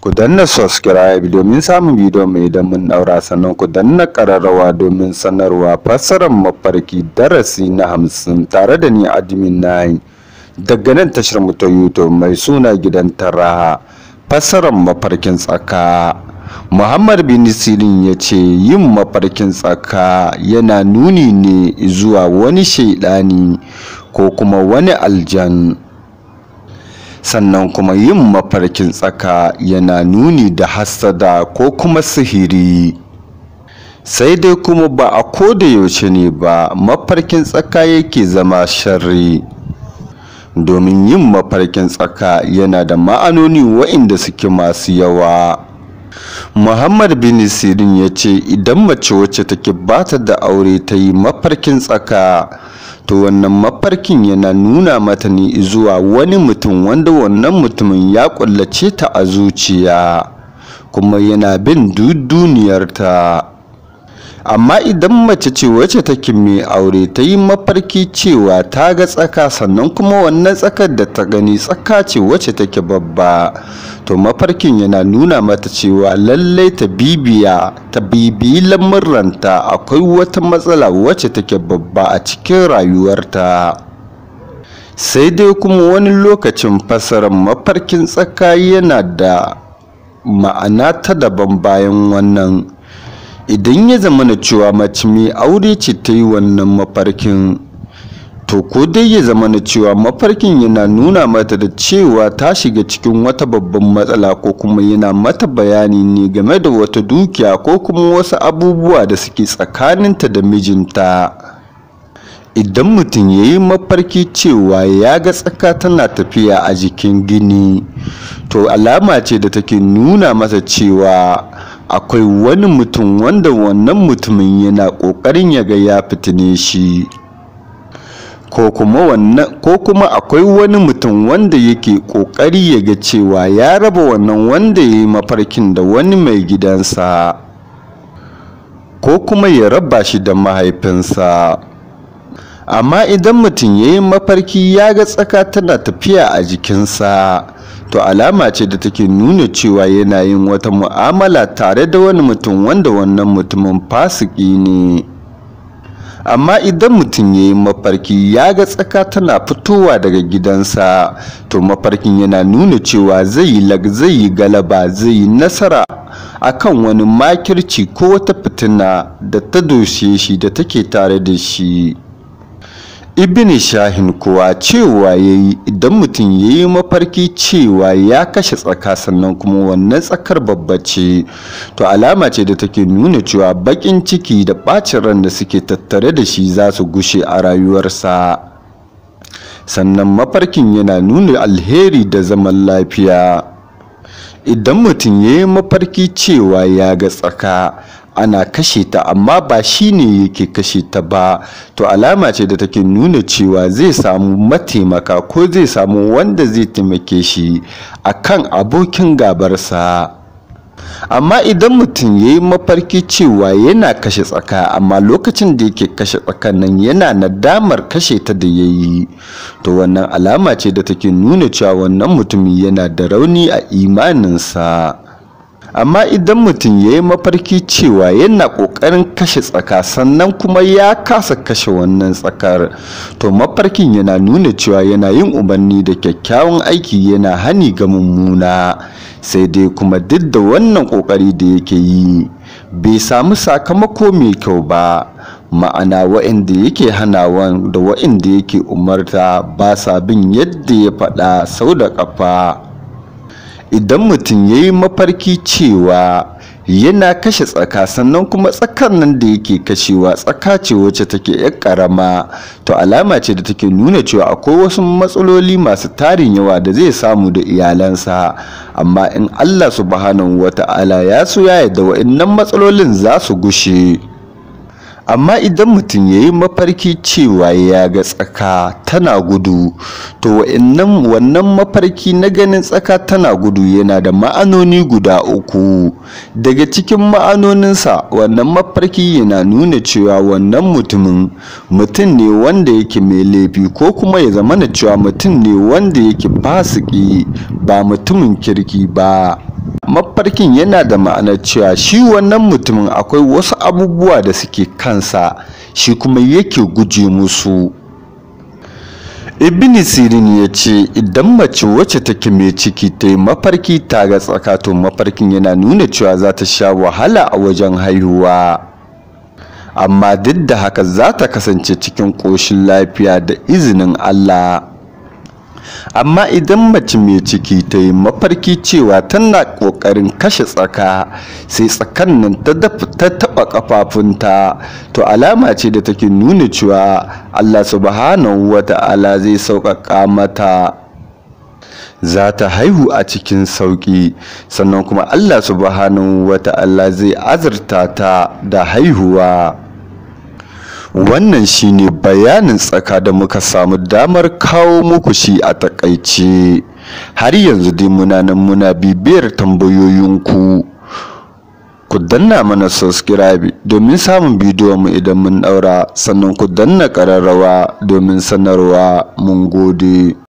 ku danna subscribe domin samun bidiyo mai idan mun daura sannan ku danna kararrawa domin sanarwa fassarar mafarki darasi na hamsin tare da ni admin nayi daga nan tashar mu ta youtube mai suna gidan taraha fassarar mafarkin tsaka muhammad bin sirin ya ce yin mafarkin tsaka yana nuni ne zuwa wani shaidani ko kuma wani aljan sannan kuma yin mafarkin tsaka yana nuni da hassada ko kuma sihiri sai dai kuma ba a koda yaushe ne ba mafarkin tsaka yake zama sharri domin yin mafarkin tsaka yana da ma'anoni waɗanda suke masu yawa muhammad bin sirin ya ce idan mace wacce take bata da aure ta yi mafarkin tsaka to wannan mafarkin yana nuna mata ne zuwa wani mutum wanda wannan mutumin ya kullace ta a zuciya kuma yana bin duniyarta amma idan mace ce wacce take mai aure ta yi mafarki cewa ta ga tsaka sannan kuma wannan tsakar da ta gani tsaka ce wacce take babba to mafarkin yana nuna mata cewa lallai ta bibiya ta bibiyi lamurranta akwai wata matsala wacce take babba a cikin rayuwarta sai dai kuma wani lokacin fasarar mafarkin tsaka yana da ma'ana ta daban bayan wannan idan ya zama na cewa mace mai aure ce ta yi wannan mafarkin to ko dai ya zama na cewa mafarkin yana nuna mata da cewa ta shiga cikin wata babban matsala ko kuma yana mata bayani ne game da wata dukiya ko kuma wasu abubuwa da suke tsakaninta da mijinta idan mutum ya yi mafarki cewa ya ga tsaka tana tafiya a jikin gini to alama ce da take nuna masa cewa akwai wani mutum wanda wannan mutumin yana ƙoƙarin ya ga ya fitine shi ko kuma akwai wani mutum wanda yake ƙoƙari ya ga cewa ya raba wannan wanda ya yi mafarkin da wani mai gidansa ko kuma ya raba shi da mahaifinsa amma idan mutum ya yi mafarki ya ga tsaka tana tafiya a jikinsa to alama ce da take nuna cewa yana yin wata mu'amala tare da wani mutum wanda wannan mutumin fasiki ne amma idan mutum ya yi mafarki ya ga tsaka tana fitowa daga gidansa to mafarkin yana nuna cewa zai yi zai yi galaba zai yi nasara akan wani makirci ko wata fitina da ta doshe shi da take tare da shi ibn shahin kuwa cewa ya yi idan mutum ya yi mafarki cewa ya kashe tsaka sannan kuma wannan tsakar babba ce to alama ce da take nuna cewa bakin ciki da bacin ran da suke tattare da shi za su gushe a rayuwarsa sannan mafarkin yana nuna alheri da zaman lafiya idan mutum ya yi mafarki cewa ya ga tsaka ana kashe ta amma ba shi ne yake kashe ta ba to alama ce da take nuna cewa zai samu mataimaka ko zai samu wanda zai taimake shi akan abokin gabarsa amma idan mutum ya yi mafarki cewa yana kashe tsaka amma lokacin da yake kashe tsakan nan yana nadamar kashe ta da ya yi to wannan alama ce da take nuna cewa wannan mutumin yana da rauni a imaninsa amma idan mutum ya yi mafarki cewa yana ƙoƙarin kashe tsaka sannan kuma ya kasa kashe wannan tsakar to mafarkin yana nuna cewa yana yin umarni da kyakkyawan aiki yana hani ga mummuna sai dai kuma duk da wannan ƙoƙari da yake yi bai samu sakamako mai kyau ba ma'ana wa'inda yake hanawan da wa'inda yake umarta ba sa bin yadda ya faɗa sau da ƙafa idan mutum ya yi mafarki cewa yana kashe tsaka sannan kuma tsakar nan da yake kashewa tsaka ce wacce take yar karama to alama ce da take nuna cewa akwai wasu matsaloli masu tarin yawa da zai samu da iyalansa amma in Allah subhanahu wata'ala ya so ya yarda wa'annan matsalolin za su gushe amma idan mutum ya yi mafarki cewa ya ga tsaka tana gudu to wa'annan wannan mafarki na ganin tsaka tana gudu yana da ma'anoni guda uku daga cikin ma'anoninsa wannan mafarki yana nuna cewa wannan mutumin mutum ne wanda yake mai laifi ko kuma ya zama na cewa mutum ne wanda yake fasiki ba mutumin kirki ba mafarkin yana da ma'anar cewa shi wannan mutumin akwai wasu abubuwa da suke kansa shi kuma yake guje musu ibn sirin ya ce idan mace wacce take mai ciki ta yi mafarki ta ga tsakato mafarkin yana nuna cewa za ta sha wahala a wajen haihuwa amma duk da haka za ta kasance cikin ƙoshin lafiya da izinin allah amma idan mace mai ciki ta yi mafarki cewa tana ƙoƙarin kashe tsaka sai tsakan nan ta taɓa ƙafafunta to alama ce da take nuna cewa allah subhanahu wa ta'ala zai sauƙaƙa mata za ta haihu a cikin sauƙi sannan kuma allah subhanahu wa ta'ala zai azurta ta da haihuwa wannan shine bayanin tsaka da muka samu damar kawo muku shi a takaice har yanzu dai muna nan muna bibiyar tambayoyinku ku danna mana subscribe domin samun bidiyon mu idan mun daura sannan ku danna ƙararrawa domin sanarwa mun gode